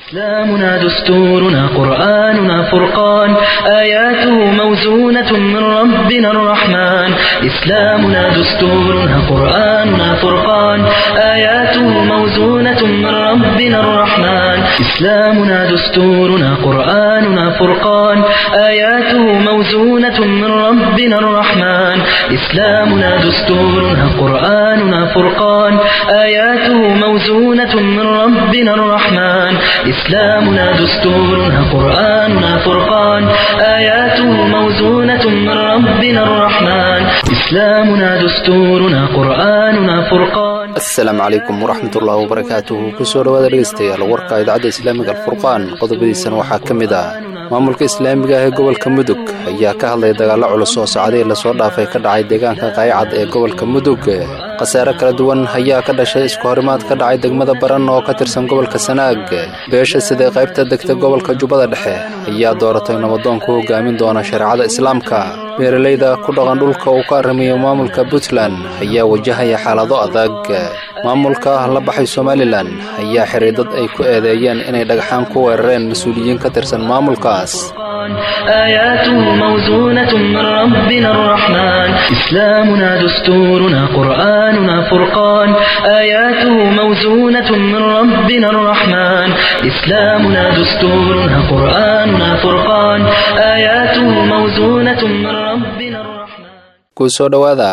إسلامنا دستورنا قرآننا فرقان آياته موزونة من ربنا الرحمن إسلامنا دستورنا قرآننا فرقان آياته موزونة من ربنا الرحمن إسلامنا دستورنا قرآننا فرقان آياته موزونة من ربنا الرحمن إسلامنا دستورنا قرآننا فرقان آياته موزونة من ربنا الرحمن إسلامنا دستورنا قرآننا فرقان آياته موزونة من ربنا الرحمن إسلامنا دستورنا قرآننا فرقان asalaamu calaykum waraxmatullaahi wabarakaatuhu kusoo dhawaada dhegeystayaal warka idaacadda islaamiga alfurqaan qodobadiisana waxaa ka mid ah maamulka islaamiga ah ee gobolka mudug ayaa ka hadlaya dagaallo culus oo socday lasoo dhaafay ka dhacay deegaanka qaaycad ee gobolka mudug khasaare kala duwan ayaa ka dhashay isku horimaad ka dhacay degmada baran oo ka tirsan gobolka sanaag beesha sidee qaybta degta gobolka jubbada dhexe ayaa dooratay nabadoon ku hogaamin doona shareecada islaamka beeralayda ku dhaqan dhulka uu ka arrimayo maamulka puntland ayaa wajahaya xaalado adag maamulka la baxay somalilan ayaa xiray dad ay ku eedeeyeen inay dhagxaan ku weerareen mas-uuliyiin ka tirsan maamulkaas آياته موزونة من ربنا الرحمن إسلامنا دستورنا قرآننا فرقان آياته موزونة من ربنا الرحمن إسلامنا دستورنا قرآننا فرقان آياته موزونة من ربنا الرحمن kusoo dhowaada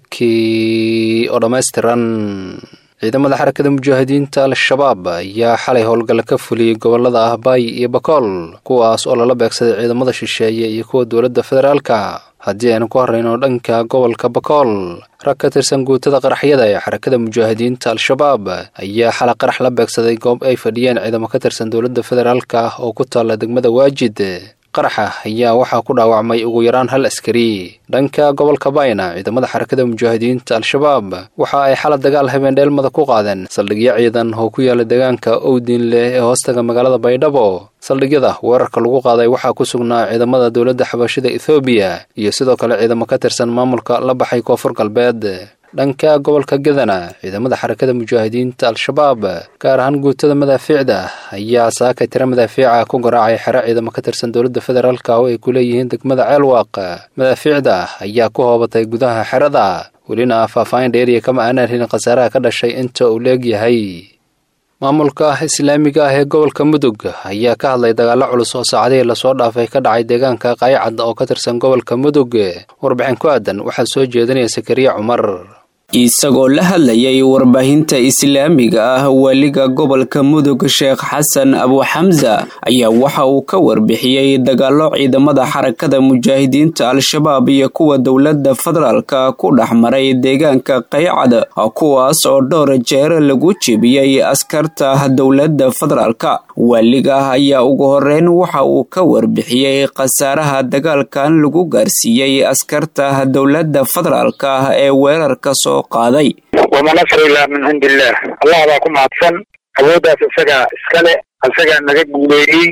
warkii oo dhammaystiran ciidamada xarakada mujaahidiinta al-shabaab ayaa xalay howlgalla ka fuliyey gobolada ahbaay iyo bakool kuwaas oo lala beegsaday ciidamada shisheeye iyo kuwa dowladda federaalka haddii aynu ku horrayno dhanka gobolka bakool rag ka tirsan guutada qaraxyada ee xarakada mujaahidiinta al-shabaab ayaa xala qarax la beegsaday goob ay fadhiyeen ciidamo ka tirsan dowladda federaalka oo ku taalla degmada waajid qaraxa ayaa waxaa ku dhaawacmay ugu yaraan hal askari dhanka gobolka bayna ciidamada xarakada mujaahidiinta al-shabaab waxa ay xala dagaal habeendheelmada ku qaadeen saldhigyo ciidan oo ku yaala deegaanka owdiinleh ee hoostaga magaalada baydhabo saldhigyada weerarka lagu qaaday waxaa ku sugnaa ciidamada dowladda xabashida ethoobiya iyo sidoo kale ciidamo ka tirsan maamulka la baxay koonfur galbeed dhanka gobolka gadana ciidamada xarakada mujaahidiinta al-shabaab gaar ahaan guutada madaafiicda ayaa saakay tira madaafiica ku garaacay xero ciidamo ka tirsan dowladda federaalka oo ay ku leeyihiin degmada ceelwaaq madaafiicda ayaa ku hoobatay gudaha xerada welina faahfaahin dheeriya kama aanaan helin khasaaraha ka dhashay inta uu leegyahay maamulka islaamiga ah ee gobolka mudug ayaa ka hadlay dagaallo culus oo saacadihii lasoo dhaafay ka dhacay deegaanka qaaycad oo ka tirsan gobolka mudug warbixin ku aadan waxaa soo jeedinaya sakariya cumar isagoo la hadlayay warbaahinta islaamiga ah waliga gobolka mudug sheekh xasan abuxamsa ayaa waxa uu ka warbixiyey dagaallo ciidamada xarakada mujaahidiinta al-shabaab iyo kuwa dowladda federaalka ku dhex maray deegaanka qaycad kuwaas oo dhowr jeer lagu jebiyey askarta dowladda federaalka waaliga ayaa ugu horeyn waxa uu ka warbixiyey khasaaraha dagaalkan lagu gaarsiiyey askarta dowladda federaalka ee weerarka soo qaaday wama nasr ilaa min cindi illaah allah baa ku mahadsan awooddaas isagaa iskale isagaa naga guuleeyey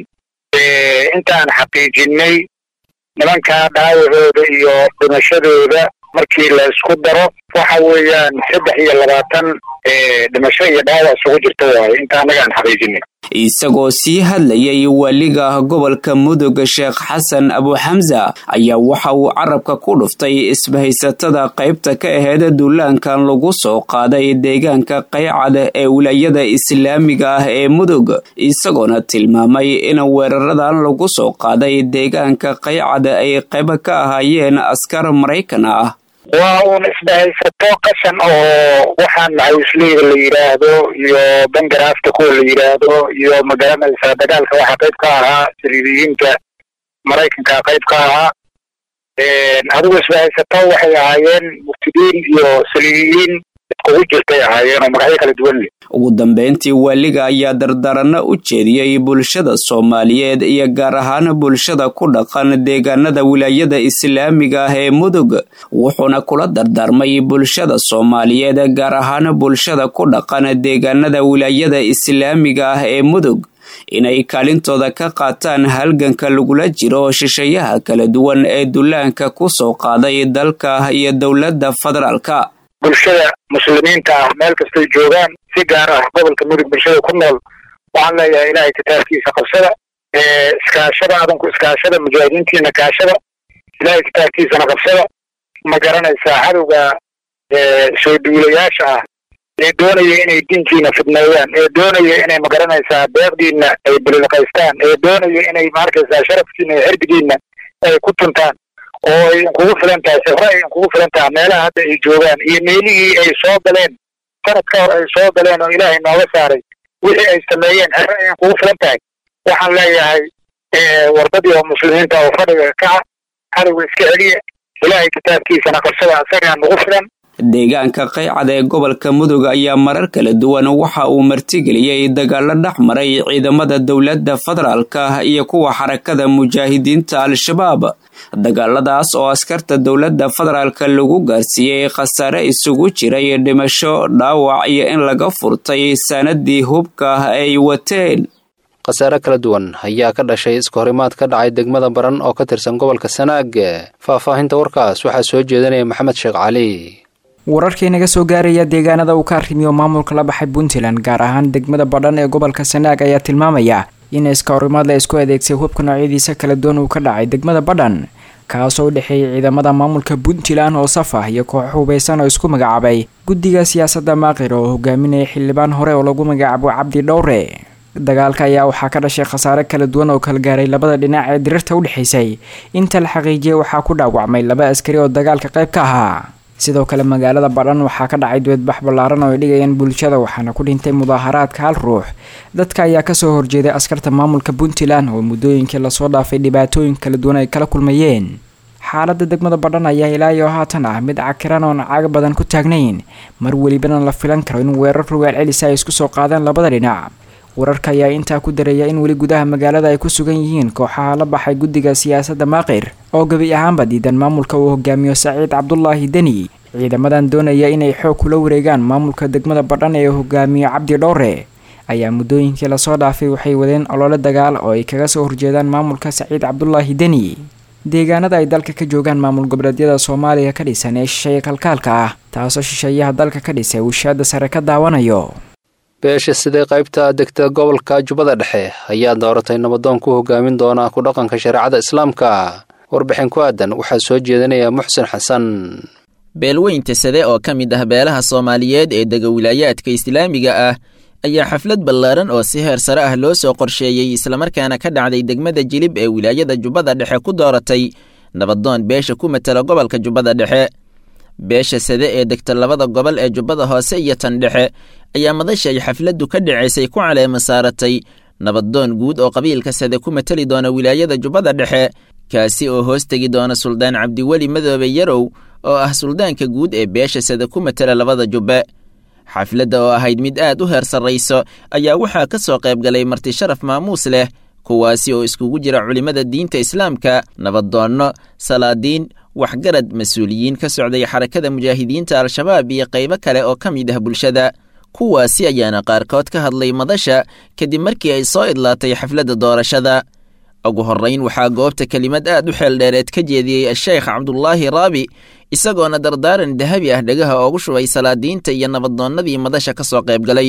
intaan xaqiijinay nimankaa dhaawacooda iyo dhimashadooda markii la isku daro waxa weeyaan saddex iyo labaatan dhimasho iyo dhaawac isugu jirta waaye inta annaga aan xaqiijinay isagoo sii hadlayay waaliga gobolka mudug sheekh xasan abuxamsa ayaa waxa uu carabka ku dhuftay isbahaysatada qaybta ka aheyd duulaankan lagu soo qaaday deegaanka qaycad ee wilaayada islaamiga ah ee mudug isagoona tilmaamay in weeraradan lagu soo qaaday deegaanka qaycad ay qayb ka ahaayeen askar maraykan ah waa uun isbahaysato qashan oo waxaan macawisleyda la yidhaahdo iyo bangaraafta kuwa la yidhaahdo iyo magaranaysaa dagaalka waxaa qayb ka ahaa siriiriyiinta maraykanka qayb ka ahaa adigu isbahaysato waxay ahaayeen muftidiin iyo saliibiyiin iskugu jirtay ahaayeen oo magacyo kala duwan leh ugu dambeyntii waaliga ayaa dardaranno u jeediyey bulshada soomaaliyeed iyo gaar ahaan bulshada ku dhaqan deegaanada wilaayada islaamiga ah ee mudug wuxuuna kula dardaarmay bulshada soomaaliyeed gaar ahaan bulshada ku dhaqan deegaanada wilaayada islaamiga ah ee mudug inay kaalintooda ka qaataan halganka lagula jiro shisheeyaha kala duwan ee dullaanka ku soo qaaday dalka iyo dowladda federaalka bulshada muslimiinta ah meel kastay joogaan si gaar ah gobolka mudug bulshada ku nool waxaan leeyahay ilaahay kitaabkiisa qabsada iskaashada adanku iskaashada mujaahidiintiina kaashada ilaahay kitaabkiisana qabsada ma garanaysaa cadowga soo duulayaasha ah ee doonaya inay diinkiina fidneeyaan ee doonaya inay magaranaysaa deeqdiina ay bililqaystaan ee doonaya inay maarkaysaa sharafkiina iyo xirdigiina ay ku tuntaan oo ay inkugu filan tahay sifre ay inkugu filan tahay meelaha hadda ay joogaan iyo meelihii ay soo galeen sanad ka hor ay soo galeen oo ilaahay nooga saaray wixii ay sameeyeen xere ay inkugu filan tahay waxaan leeyahay wardadii oo muslimiinta oo fadhiga kaca cadowga iska celiya ilaahay kitaabkiisana qabsada isagaa nagu filan deegaanka qaycad ee gobolka mudug ayaa marar kala duwan waxa uu martigeliyey dagaalo dhex maray ciidamada dowladda federaalka iyo kuwa xarakada mujaahidiinta al-shabaab dagaaladaas oo askarta dowladda federaalka lagu gaarsiiyey khasaare isugu jiray dhimasho dhaawac iyo in laga furtay sanadii hubka ay wateen khasaare kala duwan ayaa ka dhashay iskahorimaad ka dhacay degmada baran oo ka tirsan gobolka sanaag faahfaahinta warkaas waxaa soo jeedinaya maxamed sheekh cali wararkii naga soo gaaraya deegaanada uu ka arrimiyo maamulka la baxay puntland gaar ahaan degmada badhan ee gobolka sanaag ayaa tilmaamaya in iskahorimaad la isku adeegsay hubka noocyadiisa kala duwan uu ka dhacay degmada badhan kaasoo u dhexeeyay ciidamada maamulka puntland oo saf ah iyo koox hubeysan oo isku magacaabay guddiga siyaasadda maaqir oo hogaaminaya xildhibaan hore oo lagu magacaabo cabdi dhowre dagaalka ayaa waxaa ka dhashay khasaare kala duwan oo kala gaaray labada dhinac ee dirirta u dhexaysay inta la xaqiijiyay waxaa ku dhaawacmay laba askari oo dagaalka qayb ka ahaa sidoo kale magaalada badhan waxaa ka dhacay duweedbax ballaaran oo ay dhigayaan bulshada waxaana ku dhintay mudaaharaadka hal ruux dadka ayaa kasoo horjeeday askarta maamulka puntland oo muddooyinkii lasoo dhaafay dhibaatooyin kala duwan ay kala kulmayeen xaaladda degmada badhan ayaa ilaayo haatan ah mid cakiran oon caaga badan ku taagnayn mar welibana la filan karo in weerar rogaal celisa ay isku soo qaadaan labada dhinac wararka ayaa intaa ku dareeya in weli gudaha magaalada ay ku sugan yihiin kooxaha la baxay guddiga siyaasadda maaqir oo gebi ahaanba diidan maamulka uu hogaamiyo saciid cabdulaahi deni ciidamadan doonaya inay xoog kula wareegaan maamulka degmada badhan ee hogaamiyo cabdi dhowre ayaa muddooyinkii lasoo dhaafay waxay wadeen olole dagaal oo ay kaga soo horjeedaan maamulka saciid cabdulaahi deni deegaanada ay dalka ka joogaan maamul goboleedyada soomaaliya ka dhisan ee shisheeye kalkaalka ah taasoo shisheeyaha dalka ka dhisay uushaada sare ka daawanayo beesha sidee qaybta degta gobolka jubbada dhexe ayaa dooratay nabadoon ku hogaamin doona ku dhaqanka shareecada islaamka warbixin ku aadan waxaa soo jeedinaya muxsin xasan beelweynta sade oo ka mid ah beelaha soomaaliyeed ee dega wilaayaadka islaamiga ah ayaa xaflad ballaaran oo si heer sare ah loo soo qorsheeyey islamarkaana ka dhacday degmada jilib ee wilaayada jubbada dhexe ku dooratay nabadoon beesha ku matala gobolka jubbada dhexe beesha sade ee degta labada gobol ee jubbada hoose iyo tan dhexe ayaa madasha ay xafladdu ka dhacaysay ku caleema saaratay nabadoon guud oo qabiilka sade ku matali doona wilaayada jubbada dhexe kaasi oo hoos tegi doona suldaan cabdiweli madoobe yarow oo ah suldaanka guud ee beesha sade ku matala labada jubbe xafladda oo ahayd mid aad u heer sarrayso ayaa waxaa ka soo qayb galay marti sharaf maamuus leh kuwaasi oo iskugu jira culimmada diinta islaamka nabadoonno salaadiin waxgarad mas-uuliyiin ka socday xarakada mujaahidiinta al-shabaab iyo qaybo kale oo ka mid ah bulshada kuwaasi ayaana qaarkood ka hadlay madasha kadib markii ay soo idlaatay xafladda doorashada ugu horrayn waxaa goobta kelimad aad u xeeldheereed ka jeediyey a-sheekh cabdulaahi raabi isagoona dardaaran dahabi ah dhegaha oogu shubay salaadiinta iyo nabadoonnadii madasha ka soo qayb galay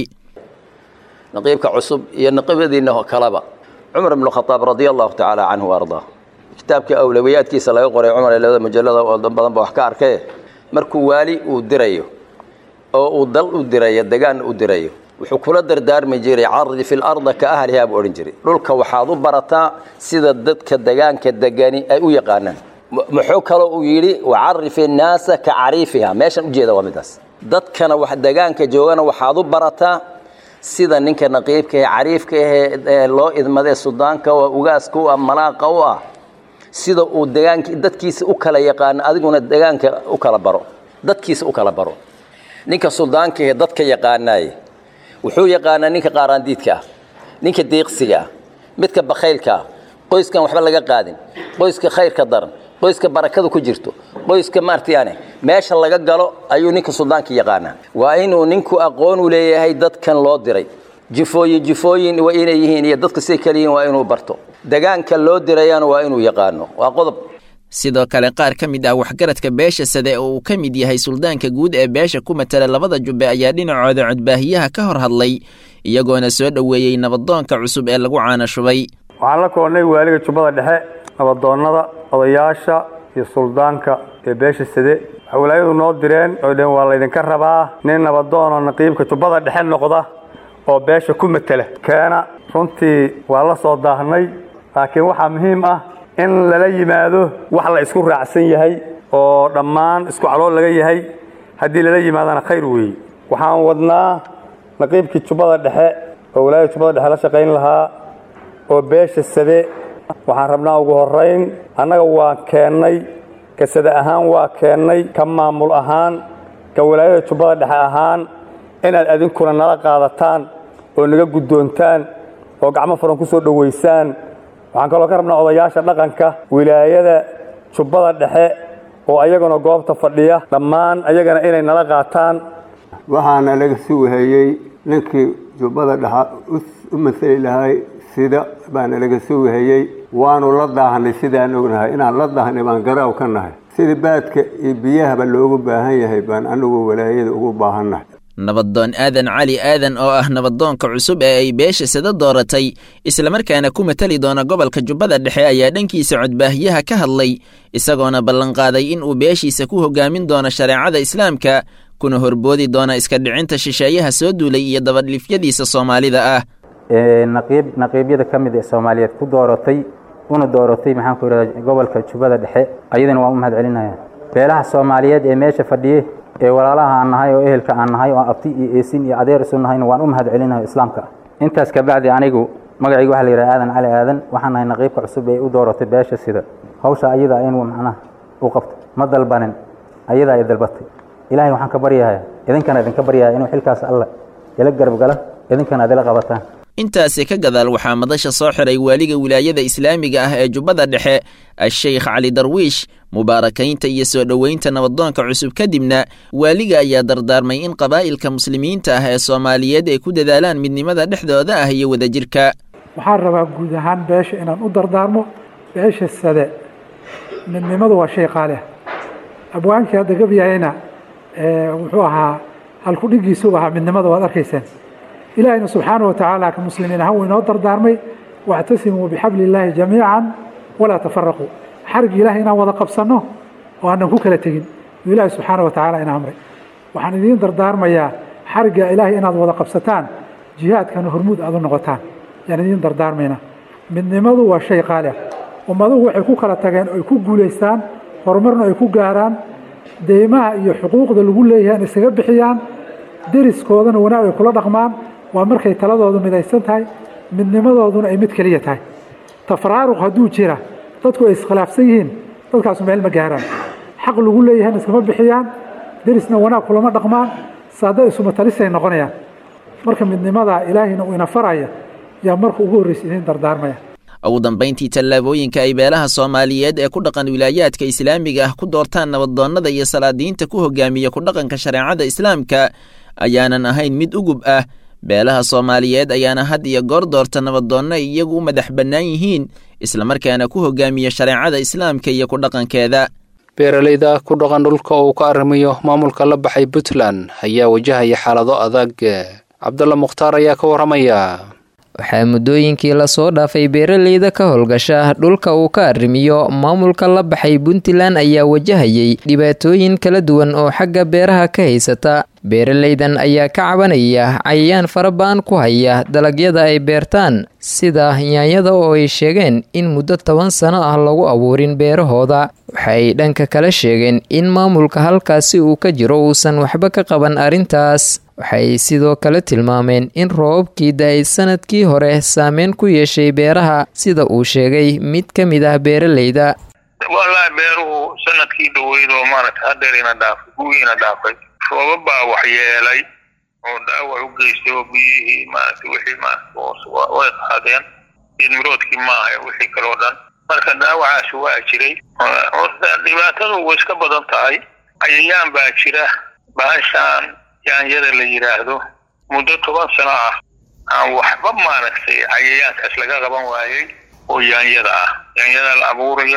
naqiibka cusub iyo naqiibadiinna kaleba cumar ibnu khadaab radia allahu tacaala canhu wa ardaa kitaabkii awlawiyaadkiisa laga qoray cumar ee labada mujallada oo badan ba wax ka arkee markuu waali uu dirayo oo uu dal u dirayo degaan u dirayo wuxuu kula dardaarmi jiray cardi fi larda ka ahlihaa buu odhan jiray dhulka waxaad u barataa sida dadka degaanka degani ay u yaqaanaan muxuu kaloo uu yidhi wacarif innaasa ka cariifiha meeshan ujeeda waa midaas dadkana wax degaanka joogana waxaad u barataa sida ninka naqiibka ee cariifka ahee loo idmadee sudaanka oo ugaaska u ah malaaqa u ah sida uu degaank dadkiisa u kala yaqaano adiguna degaanka u kala baro dadkiisa u kala baro ninka suldaanka ahee dadka yaqaanaaye wuxuu yaqaanaa ninka qaaraandiidka ah ninka diiqsiga ah midka bakhaylka ah qoyskan waxba laga qaadin qoyska khayrka daran qoyska barakada ku jirto qoyska maartayane meesha laga galo ayuu ninka suldaanka yaqaanaa waa inuu ninku aqoon u leeyahay dadkan loo diray jifooyin jifooyin waa inay yihiin iyo dadka siday kale yihiin waa inuu barto degaanka loo dirayana waa inuu yaqaano waa qodob sidoo kale qaar ka mid ah waxgaradka beesha sade oo uu ka mid yahay suldaanka guud ee beesha ku matala labada jubbe ayaa dhinacooda codbaahiyaha ka hor hadlay iyagoona soo dhoweeyey nabadoonka cusub ee lagu caana shubay waxaan la koonnay waaliga jubbada dhexe nabadoonnada odayaasha iyo suldaanka ee beesha sade waxay walaayadu noo direen oo dheen waa laydinka rabaa nin nabadoonoo naqiibka jubbada dhexe noqda oo beesha ku matela keena runtii waa la soo daahnay laakiin waxaa muhiim ah in lala yimaado wax la isku raacsan yahay oo dhammaan isku calool laga yahay haddii lala yimaadana khayr weeye waxaan wadnaa naqiibkii jubbada dhexe oo walaayada jubbada dhexe la shaqayn lahaa oo beesha sade waxaan rabnaa ugu horrayn annaga waan keennay ka sade ahaan waa keennay ka maamul ahaan ka walaayada jubbada dhexe ahaan inaad adinkuna nala qaadataan oo naga guddoontaan oo gacmo furan ku soo dhowaysaan waxaan kaloo ka rabnaa odayaasha dhaqanka wilaayada jubbada dhexe oo ayaguna goobta fadhiya dhammaan ayagana inay nala qaataan waxaana laga sugahayey ninkii jubbada dhexa u masali lahay sida baana laga sugahayey waanu la daahnay sidaan ognahay inaan la daahnay baan garaaw ka nahay sida baadka iyo biyahaba loogu baahan yahay baan anigu walaayada ugu baahannahay nabadoon aadan cali aadan oo ah nabadoonka cusub ee ay beesha sada dooratay islamarkaana ku matali doona gobolka jubbada dhexe ayaa dhankiisa codbaahiyaha ka hadlay isagoona ballanqaaday in uu beeshiisa ku hogaamin doono shareecada islaamka kuna horboodi doona iska dhicinta shisheeyaha soo duulay iyo dabadhifyadiisa soomaalida ah naqiib naqiibyada ka mid ee soomaaliyeed ku dooratay una dooratay maxaan ku yidhahda gobolka jubbada dhexe ayadana waan u mahad celinaya beelaha soomaaliyeed ee meesha fadhiye ee walaalaha aan nahay oo ehelka aan nahay oo abti iyo eesin iyo adeer isu nahayna waan u mahad celinayo islaamka intaas kabacdi anigu magacayga waxaa la yidhaha aadan cali aadan waxaan nahay naqiibka cusub ee u dooratay beesha sida hawsha ayada in macnaha u qabto ma dalbanin ayada ay dalbatay ilaahay waxaan ka baryahaya idinkana idinka baryahaya inuu xilkaas alla ila garab gala idinkana ad ila qabataan intaasi ka gadaal waxaa madasha soo xiray waaliga wilaayada islaamiga ah ee jubbada dhexe a-sheykh cali darwiish mubaarakaynta iyo soo dhoweynta nabadoonka cusub kadibna waaliga ayaa dardaarmay in qabaa'ilka muslimiinta ah ee soomaaliyeed ay ku dadaalaan midnimada dhexdooda ah iyo wadajirka waxaan rabaa guud ahaan beesha inaan u dardaarmo beesha sade midnimadu waa shay qaali ah abwaankii hadda gabyahayna wuxuu ahaa halkudhigiisuu ahaa midnimada waad arkaysaan ilaahayna subxaana watacaala ka muslimiin ahaan wuu inoo dardaarmay wactasimuu bixabli illaahi jamiican walaa tafaraquu xarigii ilahay inaan wada qabsanno oo aanan ku kala tegin uu ilaahay subxaana watacaala ina amray waxaan idiin dardaarmayaa xarigga ilaahay inaad wada qabsataan jihaadkana hormuud aad u noqotaan yaan idiin dardaarmayna midnimadu waa shay qaali ah ummaduhu waxay ku kala tageen oo ay ku guulaystaan horumarna ay ku gaaraan deymaha iyo xuquuqda lagu leeyahay in isaga bixiyaan deriskoodana wanaag ay kula dhaqmaan waa markay taladoodu midaysan tahay midnimadooduna ay mid keliya tahay tafraaruq hadduu jira dadku ay iskhilaafsan yihiin dadkaasu meel ma gaaraan xaq lagu leeyahayna iskama bixiyaan derisna wanaag kulama dhaqmaan saada isumatalisay noqonayaan marka midnimada ilaahayna uu ina faraya yaa marka ugu horreysa idiin dardaarmaya ugu dambayntii tallaabooyinka ay beelaha soomaaliyeed ee ku dhaqan wilaayaadka islaamiga ah ku doortaan nabadoonnada iyo salaadiinta ku hogaamiya ku dhaqanka shareecada islaamka ayaanan ahayn mid ugub ah beelaha soomaaliyeed ayaana had iyo goor doorta nabadoonno ay iyagu u madax bannaan yihiin islamarkaana ku hogaamiya shareecada islaamka iyo ku dhaqankeeda beeralayda ku dhaqan dhulka uu ka arrimayo maamulka la baxay puntland ayaa wajahaya xaalado adag cabdulla mukhtaar ayaa ka warramaya waxaa muddooyinkii lasoo dhaafay beeraleyda ka howlgasha dhulka uu ka arrimiyo maamulka la baxay puntland ayaa wajahayay dhibaatooyin kala duwan oo xagga beeraha ka haysata beeraleydan ayaa ka cabanaya cayayaan faraba'an ku haya dalagyada ay beertaan sida yaanyada oo ay sheegeen in muddo toban sano ah lagu abuurin beerahooda waxay dhanka kale sheegeen in maamulka halkaasi uu ka jiro uusan waxba ka qaban arrintaas waxay sidoo kale tilmaameen in roobabkii da-ay sanadkii hore saameyn ku yeeshay beeraha sida uu sheegay mid ka mid ah beeraleyda wallaahi beeruhu sanadkii dhaweyd oo maaragta hadeerina dhaafay gugiina dhaafay roobab baa waxyeelay oo dhaawac u geystay oo biyihii maaragta wixii maarata way qaadeen geedmiroodkii maaha wixii kale oo dhan marka dhaawacaasi waa jiray horta dhibaatadu way iska badan tahay cayayaan baa jira bahashaan yaanyada la yidhaahdo muddo toban sano ah aan waxba maaragtay cayayaankaas laga qaban waayey oo yaanyada ah yaanyada la abuuraya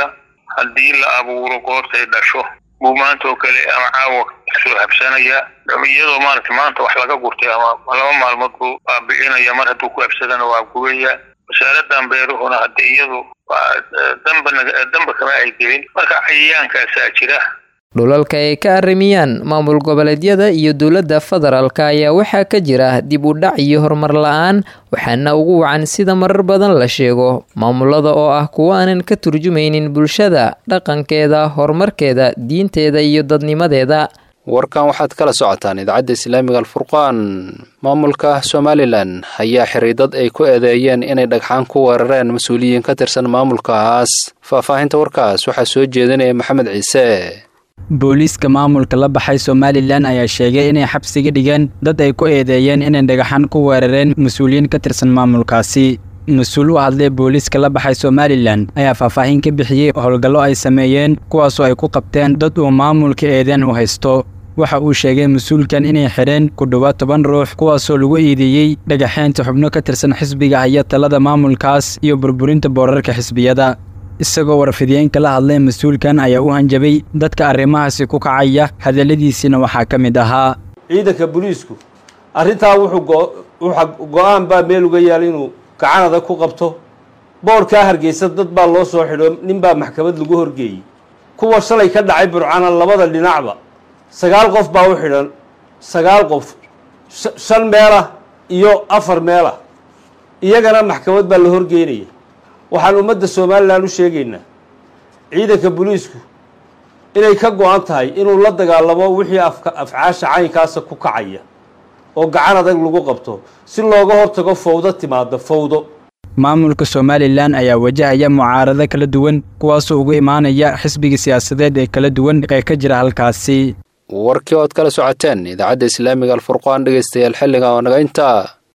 haddii la abuuro goortay dhasho buu maanta oo kale ama caawa soo habsanaya iyadoo maarata maanta wax laga gurtay ama laba maalmood buu baabi'inaya mar hadduu ku habsadana waa gubaya wasaaradan beeruhuna hadde iyadu waa damba damba kama ay gelin marka cayayaankaasaa jira dhulalka ay ka arrimiyaan maamul goboleedyada iyo dowladda federaalka ayaa waxaa ka jira dib u dhac iyo horumar la-aan waxaana ugu wacan sida marar badan la sheego maamulada oo ah kuwo aanan ka turjumaynin bulshada dhaqankeeda horumarkeeda diinteeda iyo dadnimadeeda warkan waxaad kala socotaan idaacadda islaamiga alfurqaan maamulka somalilan ayaa xiray dad ay ku eedeeyeen inay dhagxaan ku weerareen mas-uuliyiin ka tirsan maamulkaas faahfaahinta warkaas waxaa soo jeedinaya maxamed ciise booliiska maamulka la baxay somalilan ayaa sheegay inay xabsiga dhigeen dad ay ku eedeeyeen inay dhagaxan ku weerareen mas-uuliyiin ka tirsan maamulkaasi mas-uul u hadlay booliiska la baxay somalilan ayaa faahfaahin ka bixiyey howlgallo ay sameeyeen kuwaasoo ay ku qabteen dad uu maamulka eedeen u haysto waxa uu sheegay mas-uulkan inay xidheen ku dhowaad toban ruux kuwaasoo lagu eedeeyey dhagaxeynta xubno ka tirsan xisbiga haya talada maamulkaas iyo burburinta boorarka xisbiyada isagoo warfidiyeenka la hadlay mas-uulkan ayaa u hanjabay dadka arrimahaasi ku kacaya hadalladiisiina waxaa ka mid ahaa ciidanka booliisku arrintaa wuxuu go-aan baa meel uga yaala inuu gacanada ku qabto boorkaa hargeysa dad baa loo soo xidho nin baa maxkamad lagu horgeeyey kuwa shalay ka dhacay burcana labada dhinacba sagaal qof baa u xidhan sagaal qof shan meelah iyo afar meelah iyagana maxkamad baa la horgeynaya waxaan ummadda somalilan u sheegaynaa ciidanka booliisku inay ka go-an tahay inuu la dagaalamo wixii afcaasha caynkaasa ku kacaya oo gacan adag lagu qabto si looga hortago fawdo timaado fawdo maamulka somalilan ayaa wajahaya mucaarado kala duwan kuwaasoo ugu imaanaya xisbiga siyaasadeed ee kala duwan ee ka jira halkaasi warkii ood kala socoteen idaacadda islaamiga alfurqaan dhegeystayaal xilliga oo naga intaa